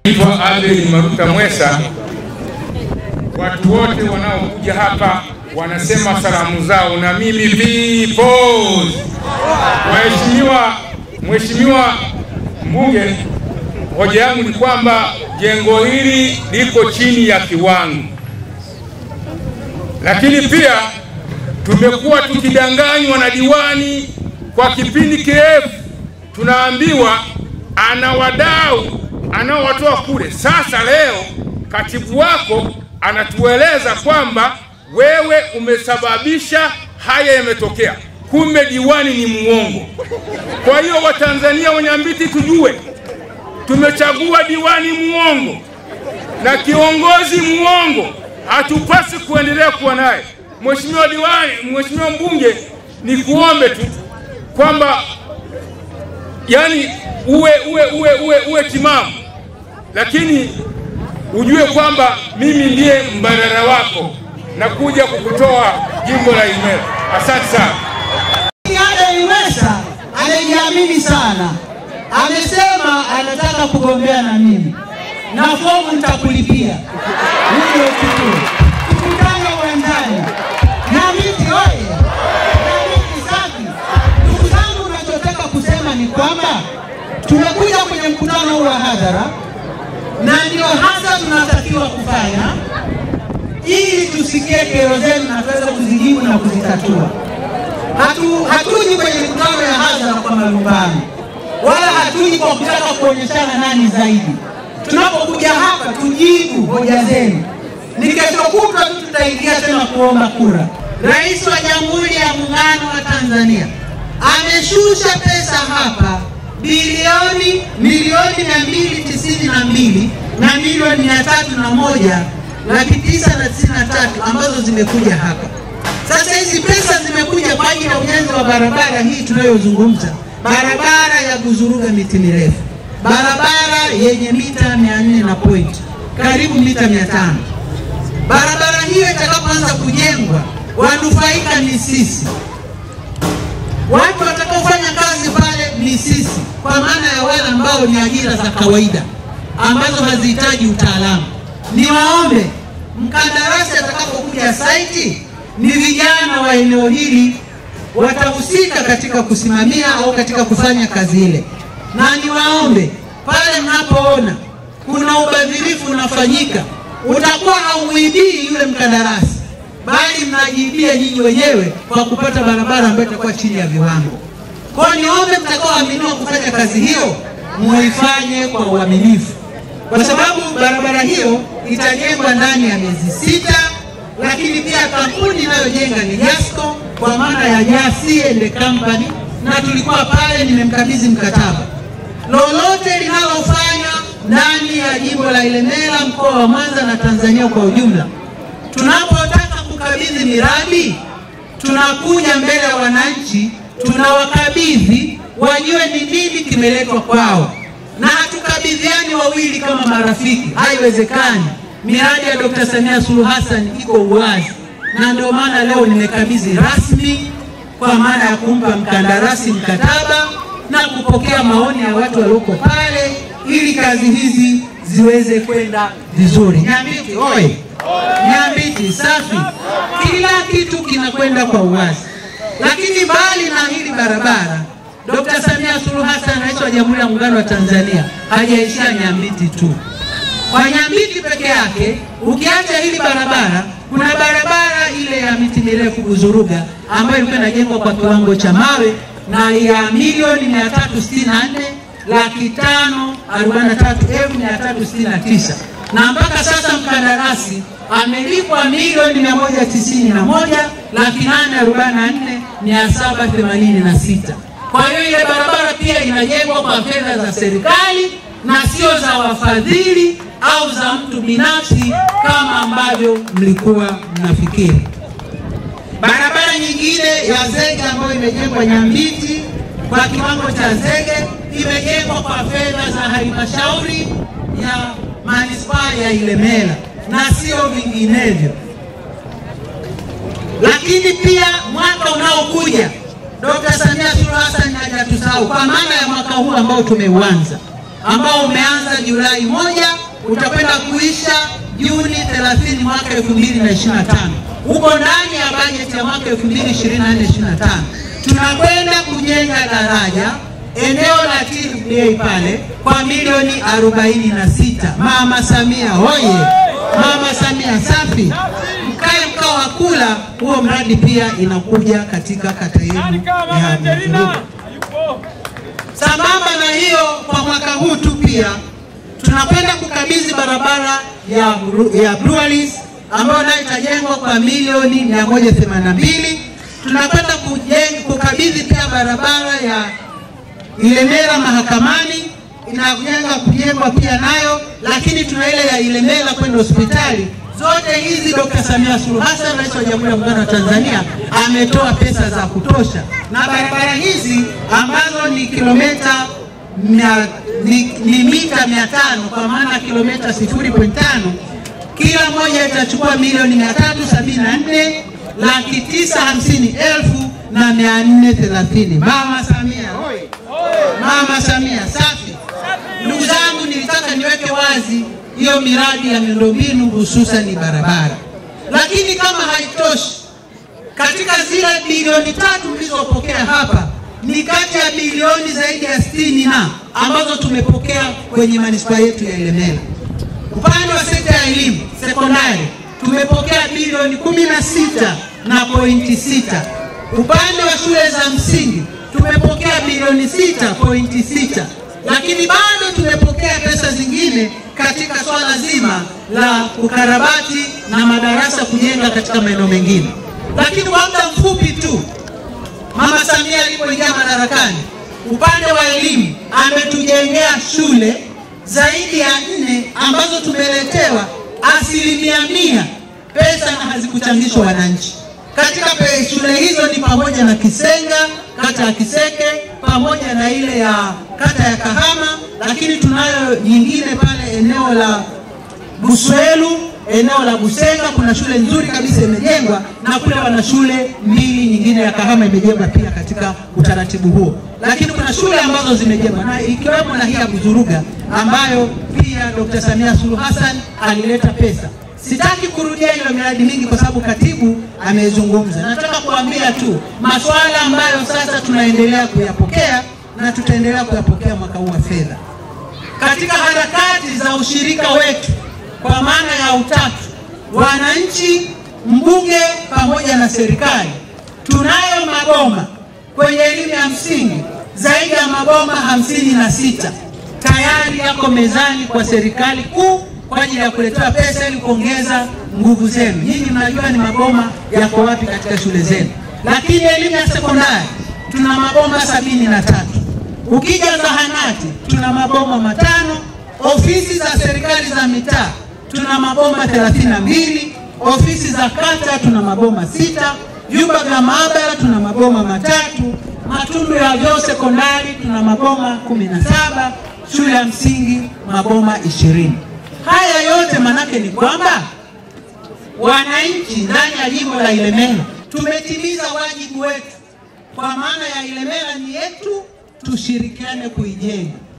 Naitwa Abel Maruta Mwesa. Watu wote wanaokuja hapa wanasema salamu zao na mimi vipo. Mheshimiwa, Mheshimiwa mbunge, hoja yangu ni kwamba jengo hili liko chini ya kiwango, lakini pia tumekuwa tukidanganywa na diwani kwa kipindi kirefu, tunaambiwa ana wadau anaowatoa kule. Sasa leo katibu wako anatueleza kwamba wewe umesababisha haya yametokea, kumbe diwani ni muongo. Kwa hiyo Watanzania wenye Nyambiti tujue tumechagua diwani muongo na kiongozi muongo, hatupasi kuendelea kuwa naye. Mheshimiwa diwani, Mheshimiwa mbunge, ni kuombe tu kwamba yani uwe uwe uwe uwe uwe timamu, lakini ujue kwamba mimi ndiye mbadala wako na kuja kukutoa jimbo la Ilemela. Asante sana. Ade Iwesa anajiamini sana, amesema anataka kugombea na mimi na fomu nitakulipia uje uchukue, tukutane uwanjani. Nyamiti oye! Nyamiti safi! Ndugu zangu, nachotaka kusema ni kwamba tumekuja kwenye mkutano huu wa hadhara na ndio hasa tunatakiwa kufanya ili tusikie kero zenu na tuweze kuzijibu na kuzitatua. Hatu, hatuji kwenye mikutano ya hadhara kwa malumbano, wala hatuji kwa kutaka kuonyeshana nani zaidi. Tunapokuja hapa tujibu hoja zenu. Ni kesho kutwa tu tutaingia tena kuomba kura. Rais wa Jamhuri ya Muungano wa Tanzania ameshusha pesa hapa bilioni milioni mia mbili tisini na mbili na milioni mia tatu na moja laki tisa na tisini na tatu ambazo zimekuja hapa. Sasa hizi pesa zimekuja kwa ajili ya ujenzi wa barabara hii tunayozungumza, barabara ya Buzuruga miti mirefu, barabara yenye mita mia nne na point karibu mita mia tano. Barabara hiyo itakapoanza kujengwa, wanufaika ni sisi, watu watakaofanya kazi pale ni sisi, kwa maana ya wale ambao ni ajira za kawaida ambazo hazihitaji utaalamu. Niwaombe mkandarasi atakapokuja saiti ni vijana wa eneo hili watahusika katika kusimamia au katika kufanya kazi ile, na niwaombe pale mnapoona kuna ubadhirifu unafanyika, utakuwa haumwibii yule mkandarasi, bali mnajiibia nyinyi wenyewe kwa kupata barabara ambayo itakuwa chini ya viwango. Kwa hiyo niombe mtakaoaminiwa kufanya kazi hiyo muifanye kwa uaminifu, kwa sababu barabara hiyo itajengwa ndani ya miezi sita lakini pia kampuni inayojenga ni Jasco kwa maana ya Jasi and Company, na tulikuwa pale, nimemkabidhi mkataba. Lolote linalofanya ndani ya jimbo la Ilemela, mkoa wa Mwanza na Tanzania kwa ujumla, tunapotaka kukabidhi miradi, tunakuja mbele ya wananchi, tunawakabidhi wajue ni nini kimeletwa kwao, na hatukabidhiani wawili kama marafiki, haiwezekani. Miradi ya Dr. Samia Suluhu Hassan iko uwazi, na ndio maana leo nimekabidhi rasmi kwa maana ya kumpa mkandarasi mkataba na kupokea maoni ya watu walioko pale ili kazi hizi ziweze kwenda vizuri. Nyambiti oye! Nyambiti safi! Kila kitu kinakwenda kwa uwazi, lakini mbali na hili barabara, Dr. Samia Suluhu Hassan, rais wa Jamhuri ya Muungano wa Tanzania, hajaishia Nyambiti tu kwa Nyambiti peke yake, ukiacha hili barabara, kuna barabara ile ya miti mirefu Buzuruga ambayo ilikuwa inajengwa kwa kiwango cha mawe na ya milioni 364 laki tano arobaini na tatu elfu mia tatu sitini na tisa na mpaka sasa mkandarasi amelipwa milioni mia moja tisini na moja laki nane arobaini na nne mia saba themanini na sita. Kwa hiyo ile barabara pia inajengwa kwa fedha za serikali na sio za wafadhili au za mtu binafsi kama ambavyo mlikuwa mnafikiri. Barabara nyingine ya zege ambayo imejengwa Nyambiti kwa kiwango cha zege imejengwa kwa fedha za halmashauri ya manispaa ya Ilemela na sio vinginevyo. Lakini pia mwaka unaokuja Dr. Samia Suluhu Hassan hajatusahau kwa maana ya mwaka huu ambao tumeuanza ambao umeanza Julai moja utakwenda kuisha Juni 30 mwaka 2025. Uko ndani ya bajeti ya mwaka 2024-2025 tunakwenda kujenga daraja eneo la TBA pale kwa milioni 46. Mama Samia hoye! Mama Samia safi! Mkae mkao wa kula, huo mradi pia inakuja katika kata yenu ya Buzuruga. Sambamba na hiyo, kwa mwaka huu tu pia tunakwenda kukabidhi barabara ya, ya Breweries ambayo nayo itajengwa kwa milioni 182. Tunakwenda kujenga kukabidhi pia barabara ya Ilemela mahakamani inajenga kujengwa pia nayo, lakini tuna ile ya Ilemela kwenda hospitali. Zote hizi Dr. Samia Suluhu Hassan, Rais wa Jamhuri ya Muungano wa Tanzania, ametoa pesa za kutosha, na barabara hizi ambazo ni kilomita mia, ni, ni mita mia tano kwa maana kilomita 0.5 kila moja itachukua milioni mia tatu sabini na nne laki tisa hamsini elfu na mia nne thelathini. Mama Samia hoi! Mama Samia safi! Ndugu zangu, nilitaka niweke wazi hiyo miradi ya miundombinu hususan barabara, lakini kama haitoshi, katika zile bilioni tatu mlizopokea hapa ni kati ya bilioni zaidi ya sitini na ambazo tumepokea kwenye manispaa yetu ya Ilemela. Upande wa sekta ya elimu sekondari tumepokea bilioni kumi na sita na pointi sita. Upande wa shule za msingi tumepokea bilioni sita pointi sita, lakini bado tumepokea pesa zingine katika swala zima la ukarabati na madarasa kujenga katika maeneo mengine. Lakini kwa muda mfupi tu Mama Samia alipoingia madarakani, upande wa elimu ametujengea shule zaidi ya nne ambazo tumeletewa asilimia mia pesa na hazikuchangishwa wananchi. Katika pe- shule hizo ni pamoja na Kisenga, kata ya Kiseke, pamoja na ile ya kata ya Kahama, lakini tunayo nyingine pale eneo la Buswelu, eneo la Busenga kuna shule nzuri kabisa imejengwa, na kule wana shule mbili nyingine ya Kahama imejengwa pia katika utaratibu huo, lakini kuna shule ambazo zimejengwa na ikiwemo na hii ya Buzuruga ambayo pia Dr. Samia Suluhu Hassan alileta pesa. Sitaki kurudia hiyo miradi mingi kwa sababu katibu amezungumza. Nataka kuambia tu masuala ambayo sasa tunaendelea kuyapokea na tutaendelea kuyapokea mwaka huu wa fedha katika harakati za ushirika wetu kwa maana ya utatu, wananchi, mbunge pamoja na serikali, tunayo maboma kwenye elimu ya msingi zaidi ya maboma hamsini na sita tayari yako mezani kwa serikali kuu kwa ajili ya kuletewa pesa ili kuongeza nguvu zenu. Nyinyi mnajua ni maboma yako wapi katika shule zenu, lakini elimu ya sekondari tuna maboma sabini na tatu. Ukija zahanati tuna maboma matano, ofisi za serikali za mitaa tuna maboma 32, ofisi za kata tuna maboma sita, vyumba vya maabara tuna maboma matatu, matundu ya vyoo sekondari tuna maboma 17, shule ya msingi maboma 20. Haya yote manake ni kwamba wananchi ndani ya jimbo la Ilemela tumetimiza wajibu wetu, kwa maana ya Ilemela ni yetu, tushirikiane kuijenga.